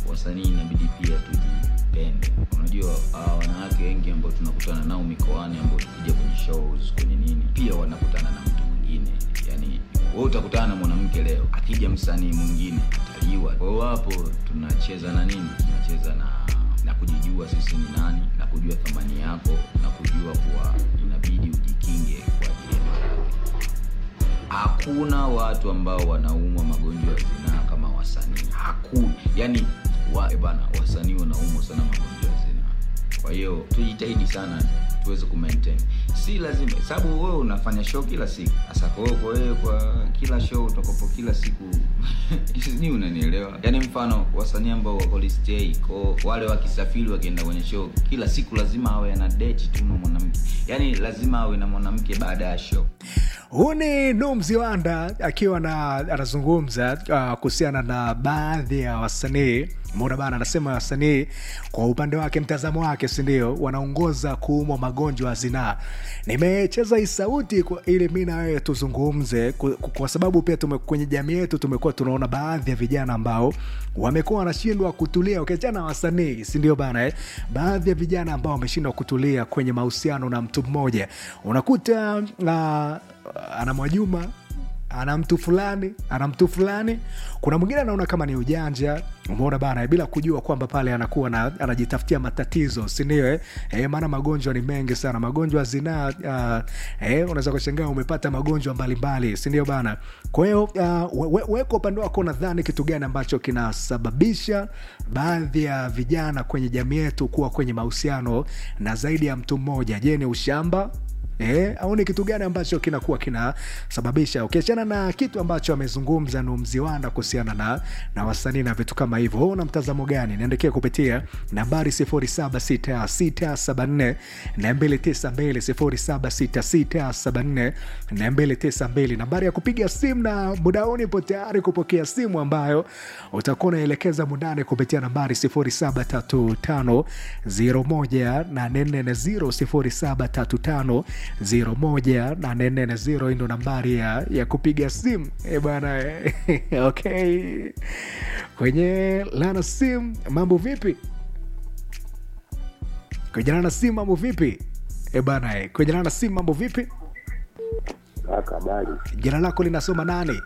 wasanii inabidi pia tujipende. Unajua uh, wanawake wengi ambao tunakutana nao mikoani, ambao tukija kwenye shows kwenye nini, pia wanakutana na mtu mwingine. Yani wewe utakutana na mwanamke leo, akija msanii mwingine ataliwa. Kwa hiyo hapo tunacheza na nini? Tunacheza na na kujijua sisi ni nani, na kujua thamani yako, na kujua kuwa inabidi ujikinge kwa ajili ya maradhi. Hakuna watu ambao wanaumwa magonjwa ya zinaa kama wasanii. Hakuna, yani wa, eh bana, wasanii wanaumwa sana magonjwa ya zinaa. Kwa hiyo tujitahidi sana tuweze ku maintain. Si lazima sababu wewe unafanya show kila siku. Sasa kwa hiyo kwa wewe kwa kila show utakopo kila siku ni unanielewa? Yaani mfano wasanii ambao wako list A, kwa wale wakisafiri wakienda kwenye show kila siku lazima awe na date tu na mwanamke. Yaani lazima awe na mwanamke baada ya show. Huu ni Nuh Mziwanda akiwa na anazungumza uh, kuhusiana na baadhi ya wasanii Mona bana anasema wasanii kwa upande wake, mtazamo wake, si ndio, wanaongoza kuumwa magonjwa ya zinaa. Nimecheza hii sauti kwa ili mi na wewe tuzungumze, kwa, kwa sababu pia tume, kwenye jamii yetu tumekuwa tunaona baadhi ya vijana ambao wamekuwa wanashindwa kutulia, ukiachana na wasanii, si ndio bana eh? Baadhi ya vijana ambao wameshindwa kutulia kwenye mahusiano na mtu mmoja, unakuta uh, ana Mwajuma ana mtu fulani ana mtu fulani. Kuna mwingine anaona kama ni ujanja, umeona bana, bila kujua kwamba pale anakuwa na, anajitafutia matatizo, si ndio? Eh, eh, maana magonjwa ni mengi sana, magonjwa ya zinaa. Uh, eh, unaweza kushangaa umepata magonjwa mbalimbali, si ndio bana? Kwa hiyo uh, we, we kwa upande wako nadhani kitu gani ambacho kinasababisha baadhi ya vijana kwenye jamii yetu kuwa kwenye mahusiano na zaidi ya mtu mmoja? Je, ni ushamba Eh, au ni kitu gani ambacho kinakuwa kinasababisha ukiachana na kitu ambacho amezungumza Nuh Mziwanda kuhusiana na, na wasanii na vitu kama hivyo, wewe una mtazamo gani? Niandikia kupitia nambari 076674 292 076674 nambari ya kupiga simu, na muda huu nipo tayari kupokea simu ambayo utakuwa unaelekeza mundani kupitia nambari 0735 01840 0735 hii ndo nambari ya, ya kupiga simu e bwana eh, okay. Kwenye lana simu mambo vipi? Kwenye lana simu mambo vipi? E bwana eh, kwenye lana simu mambo vipi? Kaka, habari? Jina lako linasoma nani?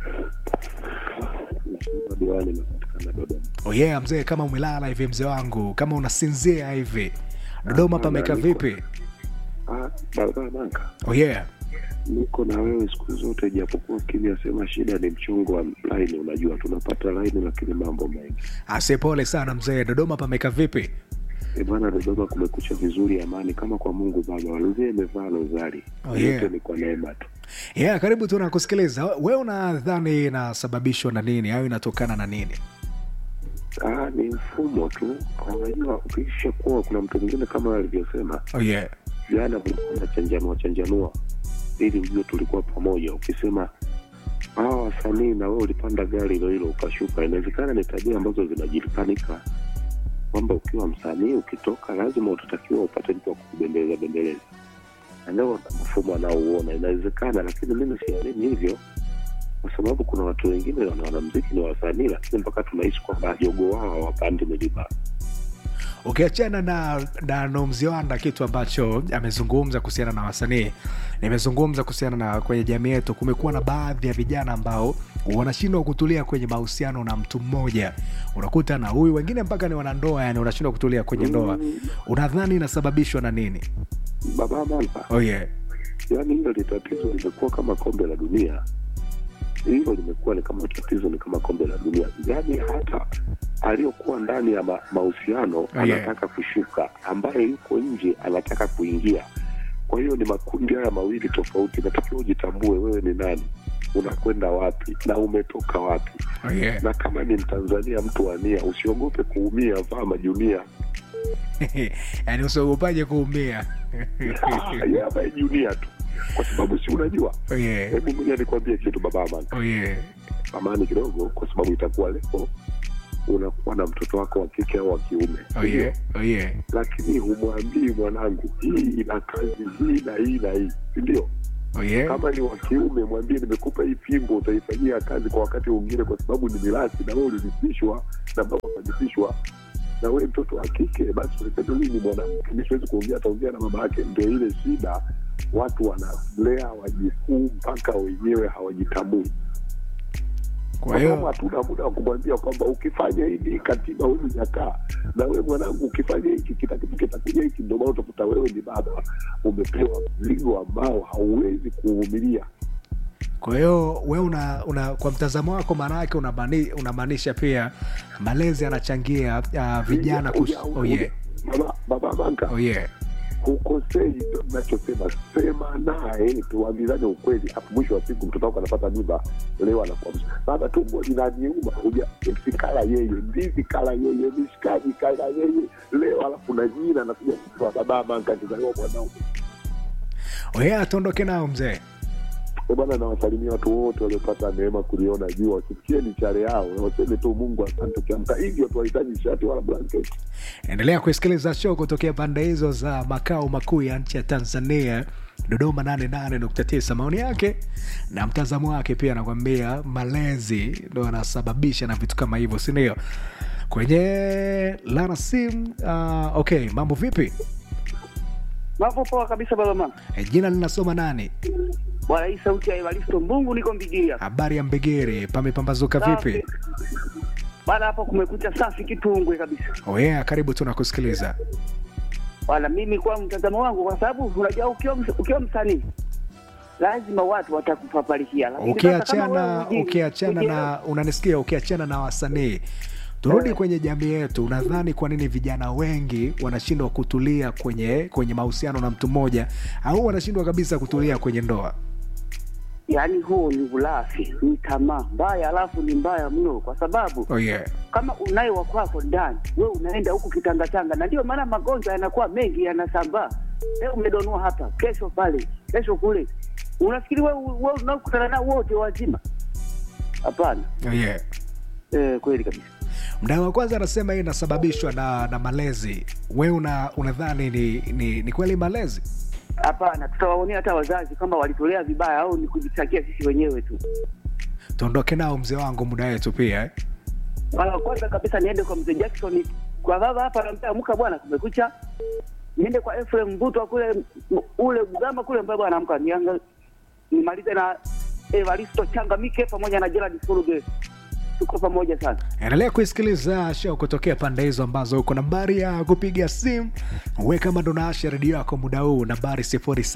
Mheshimiwa Diwani, napatikana Dodoma. Oh yeah, mzee, kama umelala hivi mzee wangu, kama unasinzia hivi, Dodoma pameka vipi? Ah, barabara Banka, Oh yeah. niko na wewe siku zote, japokuwa kimya, sema shida ni mchungu wa laini. Unajua tunapata laini, lakini mambo mengi Ase, pole sana mzee, Dodoma pameka vipi? e bwana. Dodoma kumekucha vizuri, amani kama kwa Mungu Baba. Walivie imevaa rozari, Oh, yeah. yote ni kwa neema tu. Yeah, karibu tu nakusikiliza. We unadhani inasababishwa na nini au inatokana na nini? Ah, ni mfumo tu. Unajua, ukisha kuwa kuna mtu mwingine kama alivyosema Oh yeah. jana, kulikuwa na chanjanua chanjanua, ili ujue tulikuwa pamoja. Ukisema hawa wasanii na wewe ulipanda gari hilo hilo ukashuka, inawezekana ni tabia ambazo zinajulikanika kwamba ukiwa msanii ukitoka, lazima utatakiwa upate mtu wa kukubembeleza bembeleza, na ndio mfumo anaouona. Inawezekana, lakini mimi siamini hivyo, kwa sababu kuna watu wengine wana wanamziki ni wasanii, lakini mpaka tunaishi kwamba jogo wao hawapandi milima. Ukiachana na, na Nuh Mziwanda, kitu ambacho amezungumza kuhusiana na wasanii, nimezungumza kuhusiana na kwenye jamii yetu, kumekuwa na baadhi ya vijana ambao wanashindwa kutulia kwenye mahusiano na mtu mmoja, unakuta na huyu, wengine mpaka ni wanandoa, yani unashindwa kutulia kwenye ndoa. Unadhani inasababishwa na nini? Baba Mamba, Oh yeah. yaani hilo ni tatizo, limekuwa kama kombe la dunia. Hilo limekuwa ni kama tatizo, ni kama kombe la dunia. Yaani hata aliyokuwa ndani ya ma- mahusiano yeah. anataka kushuka, ambaye yuko nje anataka kuingia. Kwa hiyo ni makundi haya mawili tofauti. Natakiwa ujitambue wewe ni nani, unakwenda wapi na umetoka wapi. Oh yeah. Na kama ni Mtanzania mtu wa nia, usiogope kuumia, vaa majunia. yani usiogopaje kuumia? Ah, yeye avae junia tu, kwa sababu si unajua Oh yeah. Hebu ngoja nikwambie kitu baba Amani, Oh yeah. amani kidogo, kwa sababu itakuwa leo unakuwa na mtoto wako wa kike au wa kiume, Oh yeah. Oh yeah. lakini humwambii mwanangu, hii ina kazi hii na hii na hii, si ndio? oh, yeah. kama ni wa kiume mwambie nimekupa hii fimbo utaifanyia kazi kwa wakati mwingine kwa sababu ni mirasi na wewe ulirithishwa na baba akarithishwa na wewe mtoto wa kike basi ulisema mimi ni mwanamke mi siwezi kuongea ataongea na mama yake ndio ile shida watu wanalea wajikuu mpaka wenyewe hawajitambui kwa kwa sababu hiyo hatuna muda wa kumwambia kwamba ukifanya hivi katiba huyu jakaa na wewe mwanangu ukifanya hiki kitakitu kitakuja hiki ndio maana utakuta wewe ni baba umepewa mzigo ambao hauwezi kuuvumilia kwa hiyo we una, una kwa mtazamo wako maanaake unamaanisha unamaanisha pia malezi yanachangia uh, vijana kus... Uja- uja- oh, yeah. baba baba manga oh, yeah. hukosei ndo nachosema sema naye tuambizane ukweli afu mwisho wa siku mtoto wako anapata mimba leo anakuwa baba tumbo linaniuma uja msikala yeye ndizi kala yeye mishikaji kala yeye leo alafu na jina anakuja kutoa baba manga kizaliwa mwanaume Oh, yeah, tuondoke nao mzee Eh, bwana nawasalimia watu wote waliopata neema kuliona jua wasifikie ni chare yao waseme tu mungu asante ukiamka hivyo tuwahitaji shati wala blanketi endelea kusikiliza show kutokea pande hizo za makao makuu ya nchi ya tanzania dodoma 88.9 maoni yake na mtazamo wake pia anakwambia malezi ndo anasababisha na vitu kama hivyo sindio kwenye lana sim uh, okay mambo vipi Mambo poa kabisa baba mama. e, jina linasoma nani Bwana hii sauti ya Evaristo Mbungu niko Mbigiria. habari ya mbegere pamepambazuka vipi Safi. Bwana hapo kumekucha safi kitungwe kabisa. oh, yeah, karibu tunakusikiliza Bwana mimi kwa mtazamo wangu kwa sababu unajua ukiwa ms- ukiwa msanii lazima watu watakupapalikia. Lakini sasa kama wewe ukiachana hujui, ukiachana hujui- na unanisikia ukiachana na wasanii turudi kwenye jamii yetu unadhani kwa nini vijana wengi wanashindwa kutulia kwenye kwenye mahusiano na mtu mmoja au wanashindwa kabisa kutulia kwenye ndoa yaani huo ni ulafi, ni tamaa mbaya, alafu ni mbaya mno kwa sababu oh yeah. kama unaye wa kwako ndani, we unaenda huku kitangatanga, na ndio maana magonjwa yanakuwa mengi, yanasambaa. Leo umedonua hapa, kesho pale, kesho kule. Unafikiri we, we unaokutana nao wote wazima? Hapana. Oh yeah. Eh, kweli kabisa. mdao wa kwanza anasema hii inasababishwa na na malezi we una unadhani ni, ni, ni kweli malezi Hapana, tutawaonea hata wazazi kama walitolea vibaya au ni kujitakia sisi wenyewe tu. tuondoke nao mzee wangu muda wetu pia eh? Mara kwanza kabisa niende kwa mzee Jackson kwa baba hapa naambia amka bwana, kumekucha. Niende kwa Ephraim Mbutwa kule m- ule Bugama kule mbaya bwana, amka nianga nimalize na Evaristo Changamike pamoja na Gerard Furuge. Tuko pamoja sana. endelea kuisikiliza show kutokea pande hizo ambazo uko nambari ya kupiga simu weka madonaasha redio yako muda huu nambari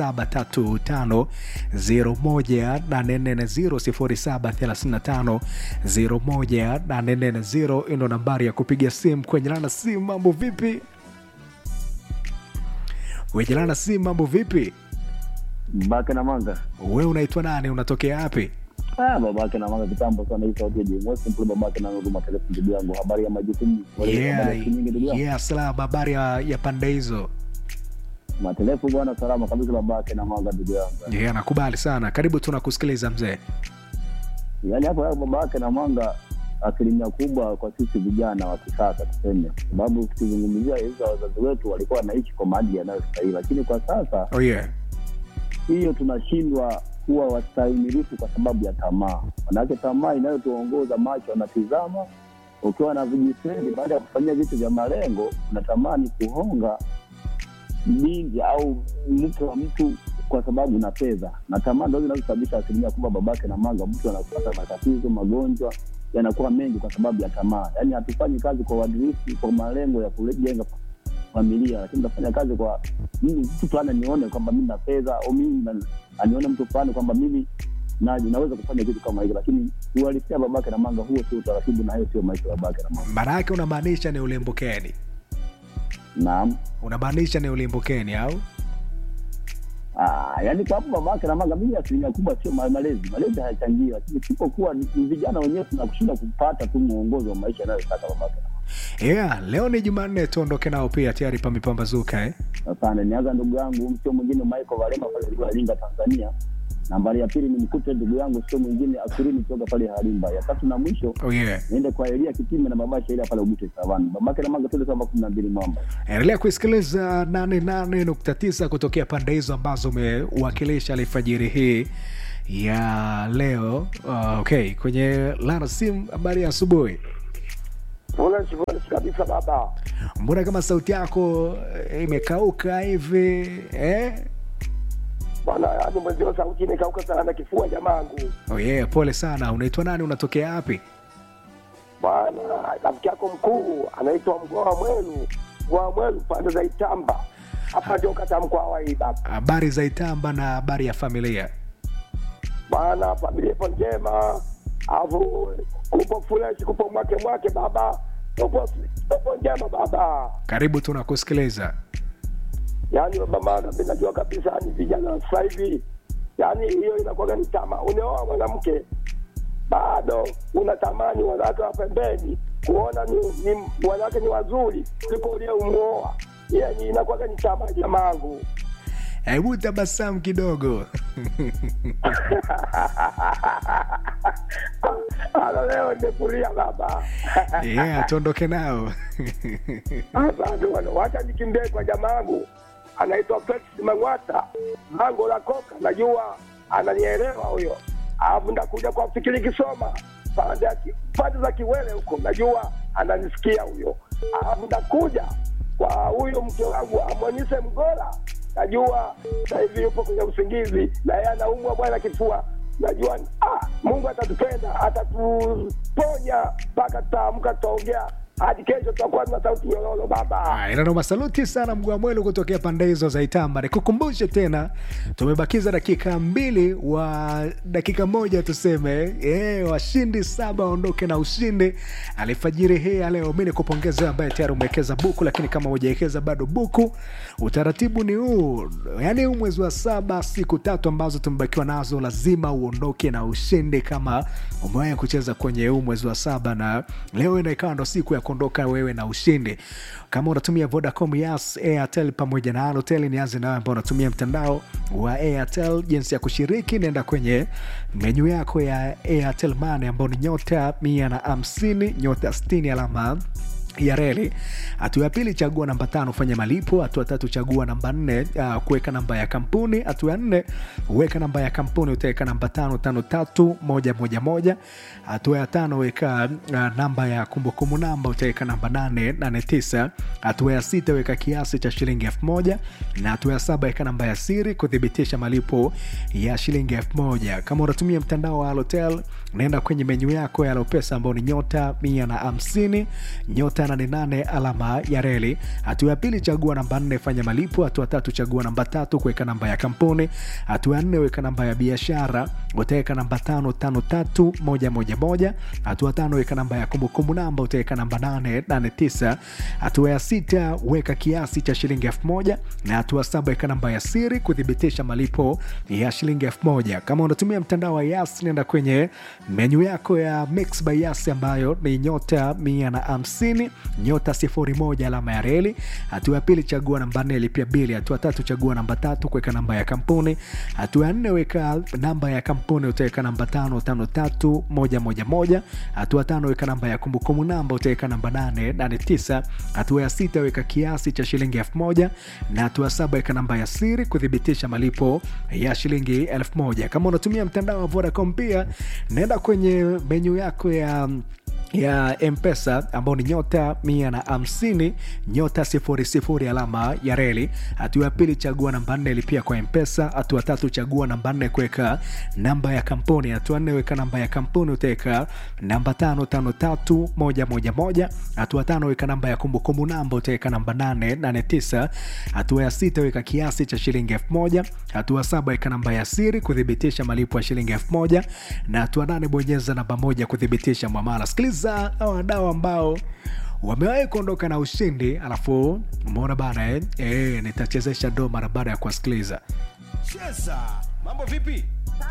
0735018440 0735018440 ino nambari ya kupiga simu kwenye lana simu mambo vipi kwenye lana simu mambo vipi babake na manga we unaitwa nani unatokea wapi ah, babake na manga kitambo sana hii sauti ya jmwesi mpule babake na nuruma telefu ndugu yangu habari ya majukumu Habari yeah, ya siku nyingi ndugu yangu yeah, salama habari ya, ya pande hizo matelefu bwana salama kabisa babake na manga ndugu yangu yeah, nakubali sana karibu tunakusikiliza mzee yaani hapo hapo babake na manga asilimia kubwa kwa sisi vijana wa kisasa tuseme sababu tukizungumzia hizo wazazi wetu walikuwa wanaishi kwa maadili yanayostahili lakini kwa sasa oh, yeah. hiyo tunashindwa kuwa wastahimilifu kwa sababu ya tamaa manake tamaa inayotuongoza macho anatizama ukiwa na vijiseni baada ya kufanyia vitu vya malengo unatamani kuhonga binti au mke wa mtu kwa sababu na fedha na tamaa ndo zinazosababisha asilimia kubwa babake na manga mtu anapata matatizo magonjwa yanakuwa mengi kwa sababu ya tamaa yaani hatufanyi kazi kwa uadilifu kwa malengo ya kujenga familia lakini tunafanya kazi kwa mimi mtu fulani anione kwamba mimi na fedha au mimi na- anione mtu fulani kwamba mimi na naweza kufanya kitu kama hivyo lakini uhalisia babake na manga huo sio utaratibu na hayo sio maisha ya babake na manga maana yake unamaanisha ni ulimbukeni naam unamaanisha ni ulimbukeni au Ah, yaani kwa hapo babake na manga mimi asilimia kubwa sio ma- malezi malezi hayachangii lakini sipokuwa ni ni vijana wenyewe tunakushinda kupata tu mwongozo wa maisha yanayotaka babake na manga yeah, leo ni jumanne tuondoke nao pia tayari pamepambazuka eh? asante nianza ndugu yangu msio mwingine michael valema pale Iringa, tanzania Nambari ya pili ni mkute ndugu yangu sio mwingine Asurini kutoka pale Halimba. Ya tatu na mwisho oh yeah. niende kwa Elia Kitime na baba Sheila pale Ugute Savani. Babake na manga tuende kama kumi na mbili mwamba. endelea kuisikiliza 88.9 kutokea pande hizo ambazo umewakilisha alfajiri hii ya leo uh, okay kwenye lana sim habari ya asubuhi Fresh fresh kabisa baba. mbona kama sauti yako eh, imekauka hivi eh? Bwana, yaani mwenzio sauti imekauka sana na kifua jamangu. oh yeah, pole sana unaitwa nani unatokea wapi Bwana, rafiki yako mkuu anaitwa Mgoa Mwelu, Mgoa Mwelu pande za Itamba. Hapa ndio kata Mkwawa hii baba. habari za itamba na habari ya familia Bwana, familia ipo njema. Alafu kupo fresh, kupo mwake mwake baba. Tupo tupo njema baba. karibu tunakusikiliza Yaani baba maana mimi najua kabisa ni vijana wa sasa hivi. Yaani hiyo inakuwa ni tamaa. Unaoa mwanamke bado unatamani wanawake wa pembeni kuona ni, ni wanawake ni wazuri kuliko ule umuoa. Yani inakuwa ni tamaa jamangu. hebu tabasamu kidogo Halo leo nimekulia baba. yeah, tuondoke nao Asante bwana, wacha nikimbie kwa jamangu anaitwa Felix Mang'wata, lango la koka, najua ananielewa huyo. Alafu ndakuja kwa fikiri kisoma pande ya ki- pande za Kiwele huko, najua ananisikia huyo. Alafu ndakuja kwa huyu mke wangu Amonise Mgola, najua sasa hivi yupo kwenye usingizi na yeye anaumwa bwana kifua najua ah, Mungu atatupenda atatuponya mpaka tutaamka tutaongea hadi kesho tutakuwa na sauti nyororo baba. inanoma saluti sana mgwamwelu kutokea pande hizo za itamba nikukumbushe tena tumebakiza dakika mbili wa dakika moja tuseme e, washindi saba waondoke na ushindi alifajiri hii ya leo mi nikupongeza ambaye tayari umewekeza buku lakini kama hujawekeza bado buku utaratibu ni huu yaani huu mwezi wa saba siku tatu ambazo tumebakiwa nazo lazima uondoke na ushindi kama umewahi kucheza kwenye huu mwezi wa saba na leo ina ikawa ndo siku ya kuondoka wewe na ushindi kama unatumia vodacom yas airtel pamoja na alotel nianze nawe ambao unatumia mtandao wa airtel jinsi ya kushiriki naenda kwenye menyu yako ya airtel mane ambao ni nyota mia na hamsini nyota 60 alama ya reli hatua ya pili chagua namba tano fanya malipo hatua tatu chagua namba nne uh, kuweka namba ya kampuni hatua ya nne weka namba ya kampuni utaweka namba tano tano tatu moja moja moja hatua ya tano weka uh, namba ya kumbukumbu namba utaweka namba nane nane tisa hatua ya sita weka kiasi cha shilingi elfu moja na hatua ya saba weka namba ya siri kuthibitisha malipo ya shilingi elfu moja kama unatumia mtandao wa alotel naenda kwenye menyu yako ya alopesa ambao ni nyota mia na hamsini nyota 88 alama ya reli hatua ya pili chagua namba nne fanya malipo hatua tatu chagua namba tatu kuweka namba ya kampuni hatua ya nne weka namba ya biashara utaweka namba tano tano tatu moja moja moja hatua tano weka namba ya kumbukumbu namba utaweka namba nane nane tisa hatua ya sita weka kiasi cha shilingi elfu moja na hatua saba weka namba ya siri kuthibitisha malipo ya shilingi elfu moja kama unatumia mtandao wa yas nenda kwenye menyu yako ya mix by yas ambayo ni nyota mia na hamsini nyota sifuri moja alama ya reli hatua ya pili chagua namba nne lipia bili hatua tatu chagua namba tatu kuweka namba ya kampuni hatua ya nne weka namba ya kampuni utaweka namba tano tano tatu moja moja moja hatua tano weka namba ya kumbukumbu namba utaweka namba nane nane tisa hatua ya sita weka kiasi cha shilingi elfu moja na hatua saba weka namba ya siri kuthibitisha malipo ya shilingi elfu moja kama unatumia mtandao wa vodacom pia naenda kwenye menyu yako ya ya mpesa ambao ni nyota mia na hamsini nyota sifuri sifuri alama ya reli hatua ya pili chagua namba nne lipia kwa mpesa hatua tatu chagua namba nne kuweka namba ya kampuni hatua nne weka namba ya kampuni utaweka namba tano tano tatu moja moja moja hatua tano weka namba ya kumbukumbu namba utaweka namba nane nane tisa hatua ya sita weka kiasi cha shilingi elfu moja hatua saba weka namba ya siri kuthibitisha malipo ya shilingi elfu moja na hatua nane bonyeza namba moja kuthibitisha mwamala sikiliza hawa wadau ambao wamewahi kuondoka na ushindi alafu umeona bana eh? Eh, nitachezesha do mara baada ya kuwasikiliza cheza mambo vipi